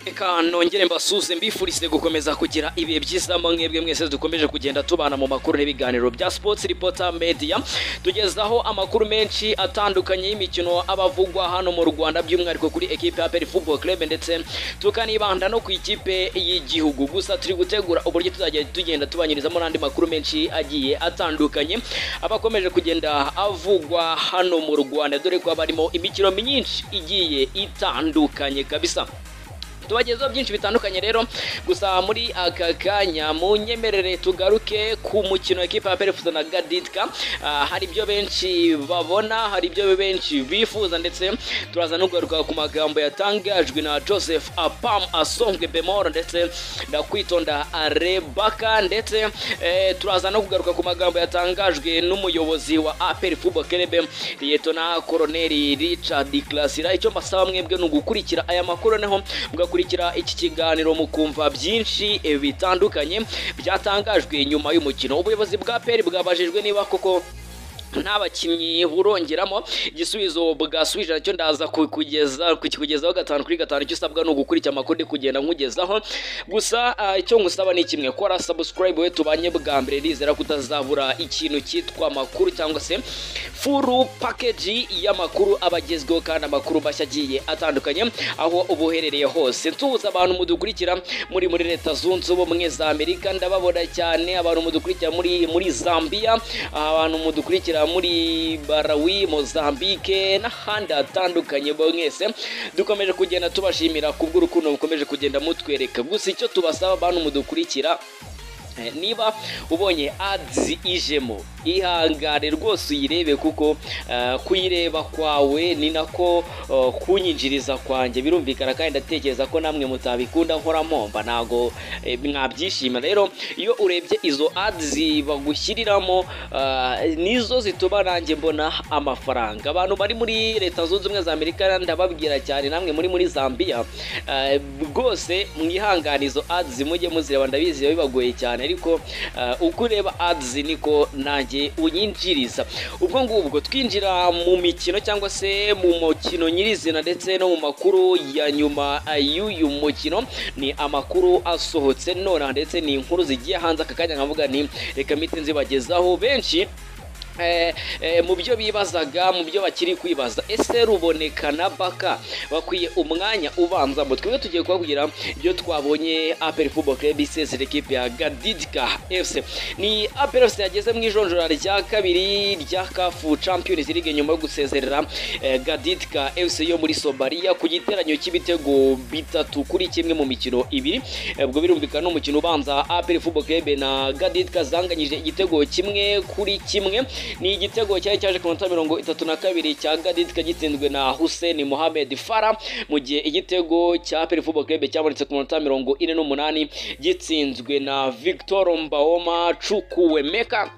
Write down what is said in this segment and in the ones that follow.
reka nongere mbasuze mbifurize gukomeza kugira ibihe byiza mwebwe mwese dukomeje kugenda tubana mu makuru n'ibiganiro bya sports reporter media tugezaho amakuru menshi atandukanye y'imikino abavugwa hano mu rwanda by'umwihariko kuri ekipe ya peri football club ndetse tukanibanda no ku ikipe y'igihugu gusa turi gutegura uburyo tuzajya tugenda tubanyurizamo n'andi makuru menshi agiye atandukanye aba akomeje kugenda avugwa hano mu rwanda dore ko haba harimo imikino myinshi igiye itandukanye kabisa tubagezeho byinshi bitandukanye rero gusa muri aka kanya munyemerere tugaruke ku mukino wa ekipa ya perefuza na gaditka Ah, hari ibyo benshi babona hari ibyo benshi bifuza ndetse turaza no kugaruka ku magambo yatangajwe na joseph apam asongwe bemoro ndetse na kwitonda rebaka ndetse eh, turaza no kugaruka ku magambo yatangajwe n'umuyobozi wa aperi fubo kerebe liyetona koroneri richard klasira icyo mbasaba mwebwe ni ugukurikira aya makuru noneho mugakurikira iki kiganiro mukumva byinshi eh, bitandukanye byatangajwe nyuma y'umukino ubuyobozi bwa peri bwabajijwe niba koko nta bakinnyi burongeramo igisubizo bwasubije nacyo ndaza ku- kugeza- kukikugezaho gatanu kuri gatanu icyo usabwa ni ugukurikira amakuru ndi kugenda nkugezaho gusa ah, icyo ngusaba ni kimwe kora subscribe we tubanye bwa mbere rizera kutazabura ikintu cyitwa amakuru cyangwa se furu package y'amakuru abagezweho kandi amakuru mashya agiye atandukanye aho uba uherereye hose nsuhuza abantu mudukurikira muri muri leta zunze ubumwe za amerika ndababona cyane abantu mudukurikira muri muri zambia abantu mudukurikira muri barawi mozambique n'ahandi hatandukanye mwese dukomeje kugenda tubashimira kubw'urukundo mukomeje kugenda mutwereka gusa icyo tubasaba abantu mudukurikira Eh, niba ubonye ads ijemo ihangane rwose uyirebe kuko eh, kuyireba kwawe ni nako eh, kunyinjiriza kwanjye birumvikana kandi ndatekereza ko namwe mutabikunda nkora mpomba ntago eh, mwabyishima rero iyo urebye izo ads bagushyiriramo eh, nizo zituma nanjye mbona amafaranga abantu bari muri leta zunze ubumwe za amerika ndababwira cyane namwe muri muri zambia eh, rwose mwihangane izo ads mujye muzireba ndabizi biba bibagoye cyane ariko eh, uko ureba ads niko nanjye unyinjiriza ubwo ngubwo twinjira mu mikino cyangwa se mu mukino nyirizina ndetse no mu makuru ya nyuma eh, y'uyu mukino ni amakuru asohotse nonaha ndetse ni inkuru zigiye hanze aka kanya nkavuga nti reka mite nzibagezaho benshi Eh, eh, mu byo bibazaga mu byo bakiri kwibaza ese ruboneka na baka bakwiye umwanya ubanza mu twebwe tugiye kubabwira ibyo twabonye apel football club isezera ekipe ya gadidika fc ni apel fc yageze mu ijonjora rya kabiri rya kafu champions league nyuma yo gusezerera eh, gadidika fc yo muri somaliya ku giteranyo cy'ibitego bitatu kuri kimwe mu mikino ibiri Eh, ubwo birumvikana n'umukino ubanza apel football club na gadidika zanganyije igitego kimwe kuri kimwe ni igitego cyari cyaje ku minota mirongo itatu na kabiri cya gadidika gitsinzwe na hussein mohamed fara mu gihe igitego cya peri football club cyabonetse ku minota mirongo ine n'umunani gitsinzwe na victor mbaoma cukuwemeka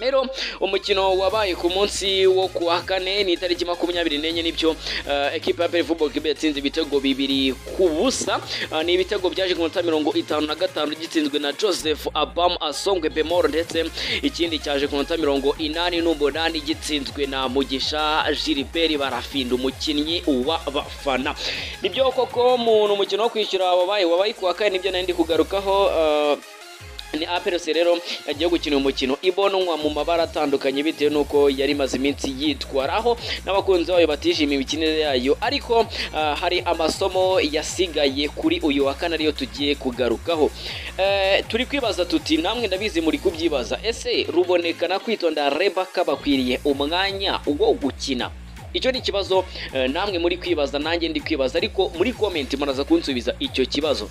rero umukino wabaye ku munsi wo ku wa kane ni itariki makumyabiri n'enye nibyo eh, ekipa ya peri football club yatsinze ibitego bibiri ku busa Eh, ni ibitego byaje ku minota mirongo itanu na gatanu gitsinzwe na joseph abam asongwe bemoro ndetse ikindi cyaje ku minota mirongo inani n'umunani gitsinzwe na mugisha gilbert barafinda umukinnyi w'abafana nibyo koko mu umukino wo kwishyura wabaye wabaye ku wa kane nibyo nari ndi kugarukaho eh, ni apelose rero yagiye gukina umukino ibonwa mu mabara atandukanye bitewe n'uko yari imaze iminsi yitwaraho n'abakunzi bayo batishimiye imikinire yayo ariko ah, hari amasomo yasigaye kuri uyu wa kane ariyo tugiye kugarukaho Eh, turi kwibaza tuti namwe ndabizi muri kubyibaza ese ruboneka na kwitonda rebaka bakwiriye umwanya wo gukina icyo ni ikibazo eh, namwe muri kwibaza nanjye ndi kwibaza ariko muri komenti muraza kunsubiza icyo kibazo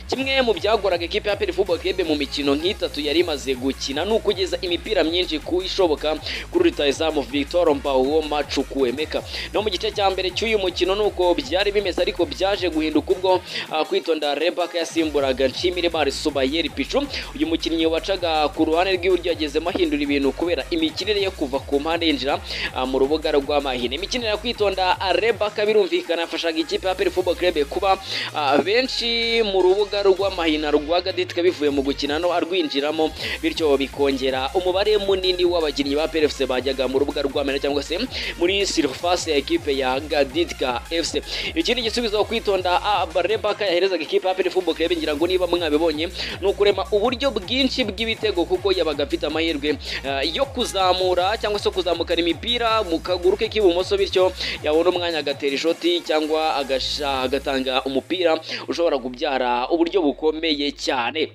kimwe mu byagoraga ikipe ya APR Football Club mu mikino nk'itatu yari imaze gukina ni ukugeza imipira myinshi ku ishoboka kuri rutayizamu Victor Mbawoma Chukwuemeka no mu gice cya mbere cy'uyu mukino nuko byari bimeze ariko byaje guhinduka ubwo ah, kwitonda Rebecca yasimburaga Nshimire Mari Subayeri Pichu uyu mukinnyi wacaga ku ruhande rw'iburyo yagezemo ahindura ibintu kubera imikinire yo kuva ku mpande yinjira ah, mu rubuga rw'amahine imikinire yo kwitonda ah, Rebecca birumvikana yafashaga ikipe ya APR Football Club kuba ah, benshi mu rubuga rw'amahina rwa Gaditka bivuye mu gukina no arwinjiramo bityo bikongera umubare munini w'abakinnyi ba APR FC bajyaga mu rubuga rw'amahina cyangwa se muri surface ya ekipe ya Gaditka FC ikindi gisubizo kwitonda Rebecca yaherezaga ikipe ya APR Football Club ngira ngo niba mwabibonye ni ukurema uburyo bwinshi bw'ibitego kuko yabaga afite amahirwe ah, yo kuzamura cyangwa se kuzamukana imipira mu kaguru ke k'ibumoso bityo yabona umwanya agatera ishoti cyangwa agasha- agatanga umupira ushobora kubyara uburyo bukomeye cyane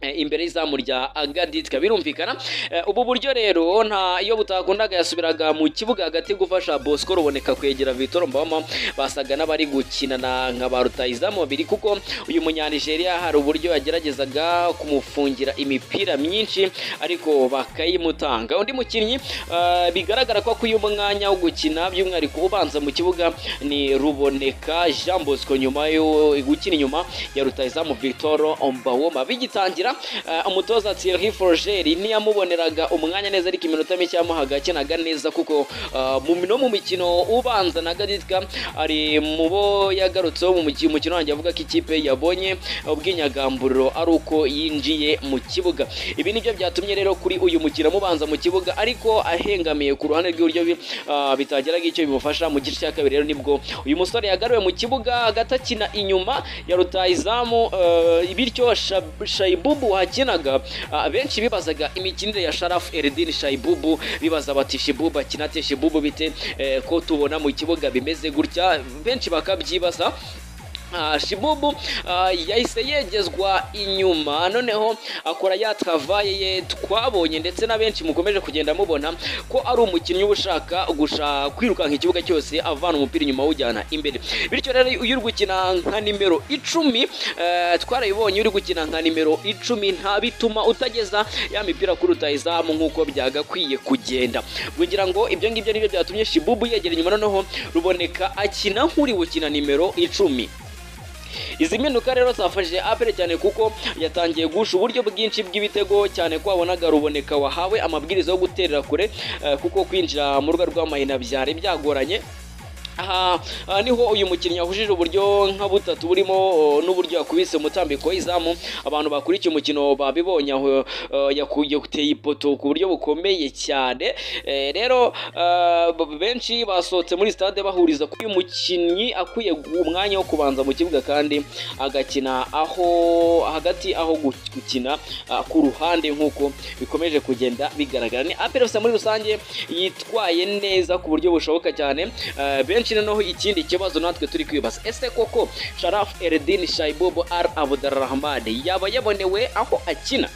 Eh, imbere y'izamu rya agaditika birumvikana Eh, ubu buryo rero nta iyo butakundaga yasubiraga mu kibuga hagati gufasha bosco ruboneka kwegera vitoro mbawama basaga n'abari gukinana nka ba rutayizamu babiri kuko uyu munyanigeriya hari uburyo yageragezaga kumufungira imipira myinshi ariko bakayimutanga undi mukinnyi eh, bigaragara ko akwiye umwanya wo gukina by'umwihariko ubanza mu kibuga ni ruboneka jean bosco nyuma yo gukina inyuma ya rutayizamu vitoro mbawoma bigitangira eh, umutoza thierry forgeri ntiyamuboneraga umwanya neza ariko iminota mike yamuhaga akinaga neza kuko eh, mu no mu mikino ubanza na gaditka ari mu bo yagarutseho mu muki- mukino wanjye avuga ko ikipe yabonye ubwinyagamburiro ari uko yinjiye mu kibuga ibi nibyo byatumye rero kuri uyu mukino amubanza mu kibuga ariko ahengamiye ku ruhande rw'iburyo bi- ah, bitageraga icyo bimufasha mu gice cya kabiri rero nibwo uyu musore yagaruwe mu kibuga hagati akina inyuma ya rutayizamu eh, bityo Shab- shayibubu wakinaga ah, benshi bibazaga imikinire ya sharafu eridini shayibubu bibaza bati shibubu akina ate shibubu bite eh, ko tubona mu kibuga bimeze gutya benshi bakabyibaza Ah, shibubu ah, yahise yegezwa inyuma noneho akora ya travaye ye twabonye ndetse na benshi mukomeje kugenda mubona ko ari umukinnyi uba ushaka gusha kwirukanka ikibuga cyose avana umupira inyuma awujyana imbere bityo rero iyo uri gukina nka nimero icumi eh, twarabibonye uri gukina nka nimero icumi nta bituma utageza ya mipira kuri rutayizamu nk'uko byagakwiye kugenda ngira ngo ibyo ngibyo nibyo byatumye shibubu yegera inyuma noneho ruboneka akina nk'uri gukina nimero icumi izi mpinduka rero zafashije apere cyane kuko yatangiye guhusha uburyo bwinshi bw'ibitego cyane ko wabonaga ruboneka wahawe amabwiriza yo guterera kure eh, kuko kwinjira mu rugo rw'amahina byari byagoranye aha aha niho uyu mukinnyi yahujije uburyo nka butatu burimo o, n'uburyo yakubise umutambiko w'izamu abantu bakurikiye umukino babibonye aho eh, yakuye uteye ipoto ku buryo bukomeye cyane Eh, rero eh, b- benshi basohotse muri stade bahuriza ko uyu mukinnyi akwiye gu- umwanya wo kubanza mu kibuga kandi agakina aho hagati aho gu- gukina ah, ku ruhande nk'uko bikomeje kugenda bigaragara ni aperosa muri rusange yitwaye neza ku buryo bushoboka cyane Eh, benshi noneho ikindi kibazo natwe turi kwibaza ese koko sharafu eridini shayibobo ar abudurahmani yaba yabonewe aho akina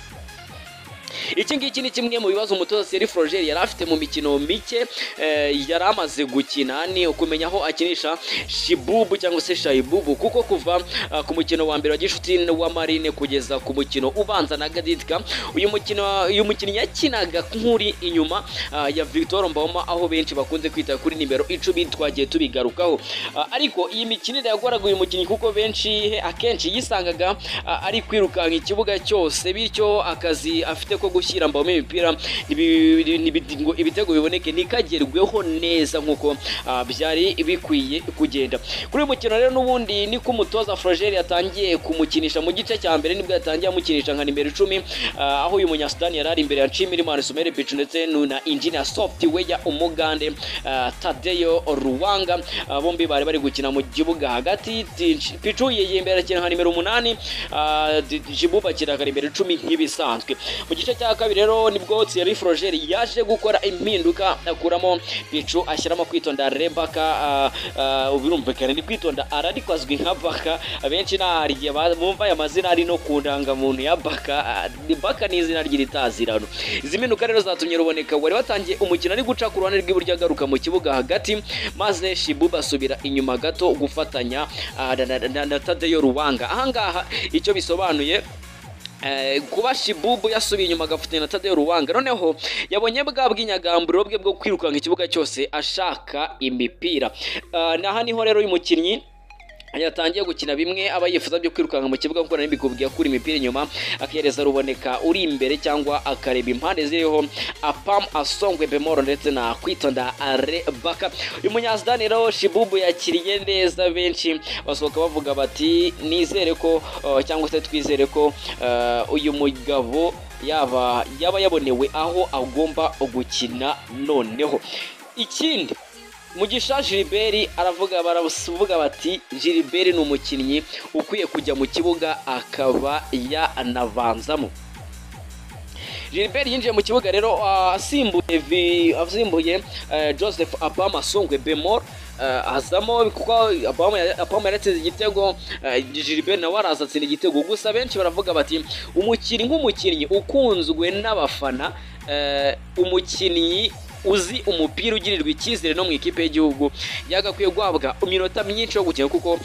iki ngiki ni kimwe mu bibazo umutoza Thierry Florger yari afite mu mikino mike eh, yari amaze gukina ni ukumenya aho akinisha Shibubu cyangwa se Shayibubu kuko kuva ah, ku mukino wa mbere wa Gishuti wa Marine kugeza ku mukino ubanza na Gaditka uyu mukino uyu mukinnyi yakinaga nk'uri inyuma ah, ya Victor Mboma aho benshi bakunze kwita kuri nimero icumi twagiye tubigarukaho Ah, ariko iyi mikinire yagoraga uyu mukinnyi kuko benshi akenshi yisangaga ah, ari kwirukanka ikibuga cyose bityo akazi afite ko gushyira mbamo imipira ibi- nibidi- ngo ibitego biboneke ntikagerweho neza nk'uko ah, byari bikwiye kugenda kuri uyu mukino rero n'ubundi niko umutoza Florger yatangiye kumukinisha mu gice cya mbere nibwo yatangiye amukinisha nka nimero icumi ah, aho uyu munyasudani yari ari imbere ya Nshimirimana Sumere Pichu ndetse na Engineer Software Umugande ah, Tadeyo Ruwanga Ah, bombi bari bari gukina mu kibuga hagati Tinch- Pichu yegeye imbere akina nka nimero umunani ah, Di- Jibuba akina nka nimero icumi nk'ibisanzwe mu gice cya ya kabiri rero nibwo Thierry Frogeri yaje gukora impinduka akuramo Pichu ashyiramo kwitonda Rebaka birumvikana ni kwitonda ara ariko azwi nka Baka abenshi hari igihe bumva aya mazina ari no ku ndangamuntu ya Baka ni Baka ni izina ry'itazirano izi mpinduka rero zatumye ruboneka wari watangiye umukino ari guca ku ruhande rw'iburyo agaruka mu kibuga hagati maze Shibuba asubira inyuma gato gufatanya ah, na- na- na- na Tadeyo Ruwanga ahangaha icyo bisobanuye Eh, kuba shibubu yasubiye inyuma agafatanya na tadeyo ruwanga noneho yabonye bwa bw'inyagamburo bwe bwo kwirukanka ikibuga cyose ashaka imipira Ah, naha niho rero uyu mukinnyi yatangiye gukina bimwe aba yifuza byo kwirukanka mu kibuga kuko nari mbikubwiye akura imipira inyuma akihereza ruboneka uri imbere cyangwa akareba impande ziriho apam asongwe bemoro ndetse na kwitonda are baka uyu munyazidani rero shibubu yakiriye neza benshi basohoka bavuga bati nizere ko uh, cyangwa se twizere ko uh, uyu mugabo yaba yaba yabonewe aho agomba gukina noneho ikindi Mugisha Gilbert aravuga baravuga bati Gilbert ni umukinnyi ukwiye kujya mu kibuga akaba yanavanzamo Gilbert yinjiye mu kibuga rero ah, asimbuye vi- asimbuye eh, Joseph Abama Sungwe Bemor eh, azamo kuko Abama ya- Abama yaratsinze igitego eh, Gilbert nawe araza atsinda igitego gusa benshi baravuga bati umukinnyi nk'umukinnyi ukunzwe n'abafana eh, umukinnyi uzi umupira ugirirwa icyizere no mu ikipe y'igihugu yagakwiye guhabwa iminota myinshi yo gukina kuko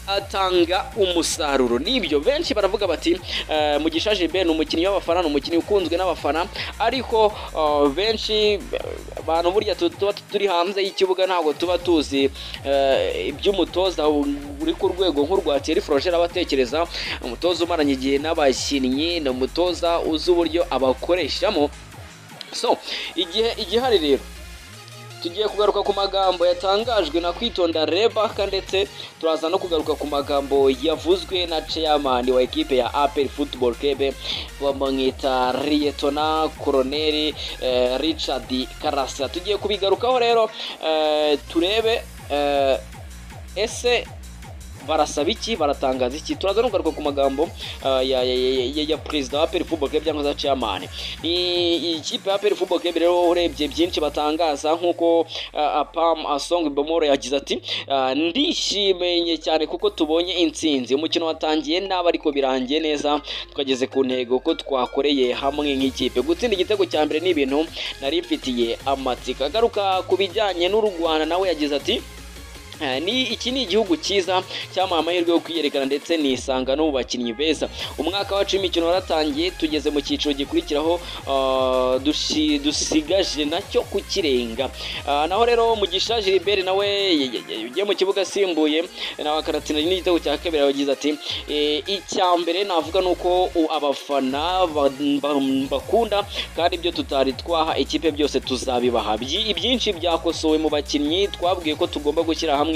atanga umusaruro nibyo benshi baravuga bati eh, Mugisha Gilbert ni umukinnyi w'abafana ni umukinnyi ukunzwe n'abafana ariko eh, benshi eh, abantu burya tu- tuba turi hanze y'ikibuga ntabwo tuba tuzi eh, iby'umutoza uri ku rwego nk'urwa Thierry Frogere aba atekereza umutoza umaranye igihe n'abakinnyi ni umutoza uzi uburyo abakoreshamo so igihe igihari rero tugiye kugaruka ku magambo yatangajwe na kwitonda rebaka ndetse turaza no kugaruka ku magambo yavuzwe na chairman wa ekipe ya apel football club bamwita liyetona koroneri eh, richard karasa tugiye kubigarukaho rero eh, turebe eh, ese barasaba iki baratangaza iki turaza no kugaruka ku magambo ah, ya, ya, ya, ya, ya perezida wa apel football club cyangwa za chairman ni ikipe ya apel football club rero urebye byinshi batangaza nk'uko ah, apam asong bomoro yagize ati ah, ndishimye cyane kuko tubonye intsinzi umukino watangiye nabi ariko birangiye neza twageze ku ntego ko twakoreye hamwe nk'ikipe gutsinda igitego cya mbere ni ibintu nari mfitiye amatsiko agaruka ku bijyanye n'u rwanda nawe yagize ati Eh, ni iki ni igihugu cyiza cyamuha amahirwe yo kwiyerekana ndetse nisanga no mu bakinnyi beza umwaka wacu w'imikino waratangiye tugeze mu cyiciro gikurikiraho ah, dushi- dusigaje nacyo kukirenga Ah, naho rero mugisha gilbert nawe ye- ye- ye- ugiye mu kibuga asimbuye nawe akaratsinda n'igitego cya kabiri arabagize ati "Eh, icya mbere navuga ni uko u- abafana ba- ba- bakunda kandi ibyo tutari twaha ikipe byose tuzabibaha Byi- ibyinshi byakosowe mu bakinnyi twabwiye ko tugomba gushyira hamwe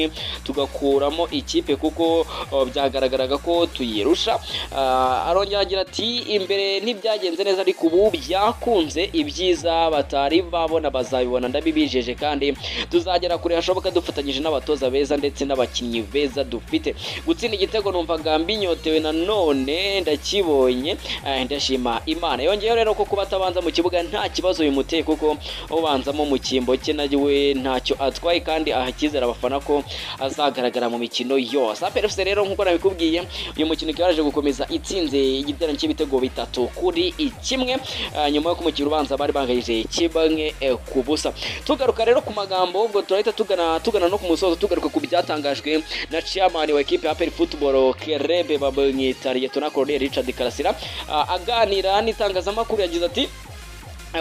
tugakuramo ikipe kuko oh, byagaragaraga ko tuyirusha Ah, arongera agira ati imbere ntibyagenze neza ariko ubu byakunze ibyiza batari babona bazabibona ndabibijeje kandi tuzagera kure hashoboka dufatanyije n'abatoza beza ndetse n'abakinnyi beza dufite gutsinda igitego numvaga mbinyotewe nanone ndakibonye eh, ndashima imana yongeyeho rero ko kuba atabanza mu kibuga nta kibazo bimuteye kuko ubanzamo mu cyimbo cye nawe ntacyo atwaye kandi aha icyizere abafana ko azagaragara mu mikino yose aperefuse rero nk'uko nabikubwiye uyu mukino ikaba yaraje gukomeza itsinze igiterane cy'ibitego bitatu kuri kimwe eh, nyuma yo kumukira ubanza bari banganyije kimwe eh, ku busa tugaruka rero ku magambo ubwo turahita tugana tugana no ku musozo tugaruka ku byatangajwe na chairman wa ekipe ya APR Football Kerebe babamwita Liyetona Colonel Richard Karasira Ah, aganira n'itangazamakuru yagize ati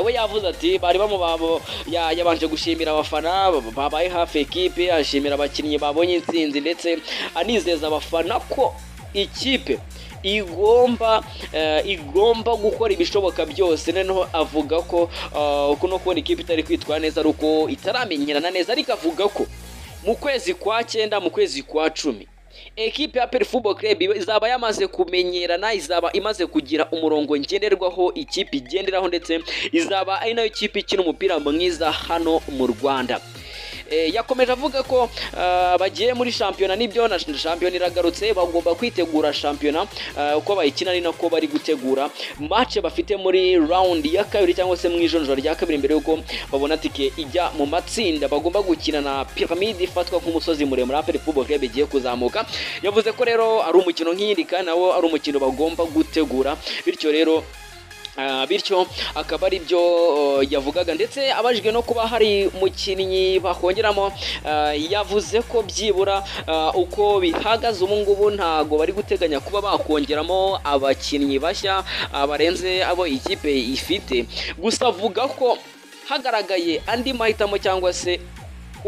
we yavuze ati bari bamubabo ya- yabanje gushimira abafana babaye hafi ekipe ashimira abakinnyi babonye intsinzi ndetse anizeza abafana ko ikipe igomba eh, igomba gukora ibishoboka byose noneho avuga ko eh, uko no kubona ikipe itari kwitwara neza ari uko itaramenyerana neza ariko avuga ko mu kwezi kwa cyenda mu kwezi kwa cumi ekipe ya Peri Football Club izaba yamaze kumenyerana izaba imaze kugira umurongo ngenderwaho ikipe igenderaho ndetse izaba ari nayo kipe ikina umupira mwiza hano mu Rwanda Eh, yakomeje avuga ko ah, bagiye muri shampiyona nibyo na shampiyona iragarutse bagomba kwitegura shampiyona ah, uko bayikina ni nako bari gutegura match bafite muri round ya kabiri cyangwa se mu ijonjoro rya kabiri mbere yuko babona tike ijya mu matsinda bagomba gukina na Pyramide ifatwa nk'umusozi muremure APR Football Club igiye kuzamuka yavuze ko rero ari umukino nk'iyindi kandi nawo ari umukino bagomba gutegura bityo rero Ah, bityo akaba ari byo uh, yavugaga ndetse abajijwe no kuba hari umukinnyi bakongeramo ah, yavuze ko byibura ah, uko bihagaze ubu ngubu ntago bari guteganya kuba bakongeramo abakinnyi bashya ah, barenze abo ikipe ifite gusa avuga ko hagaragaye andi mahitamo cyangwa se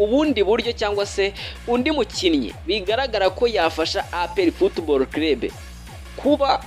ubundi buryo cyangwa se undi mukinnyi bigaragara ko yafasha APR Football Club kuba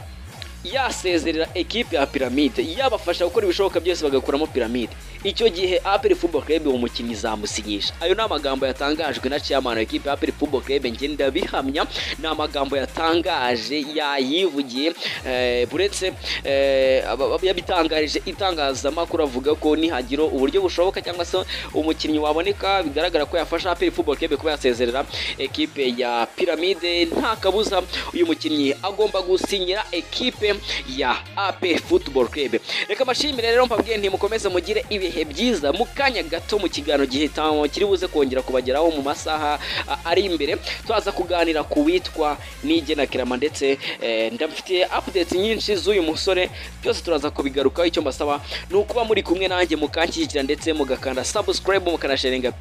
yasezerera ekipe ya piramide yabafasha gukora ibishoboka byose bagakuramo piramide icyo gihe aperi football club uwo mukinnyi izamusinyisha ayo ni amagambo yatangajwe na chairman wa ekipe ya aperi football club njye ndabihamya ni amagambo yatangaje yayivugiye eh, buretse eh, aba- aba- yabitangarije itangazamakuru avuga ko nihagira uburyo bushoboka cyangwa se umukinnyi waboneka bigaragara ko yafasha aperi football club kuba yasezerera ekipe ya piramide nta kabuza uyu mukinnyi agomba gusinyira ekipe ya AP Football Club reka mbashimire rero mpabwiye ntimukomeze mugire ibihe byiza mu kanya gato mu kiganiro gihitamo kiri buze kongera kubageraho mu masaha a, ari imbere twaza kuganira ku witwa n'igenakirama ndetse eh, ndafitiye updates nyinshi z'uyu musore byose turaza kubigarukaho icyo mbasaba ni ukuba muri kumwe nanjye mukanshyigikira ndetse mugakanda subscribe mukanasharinga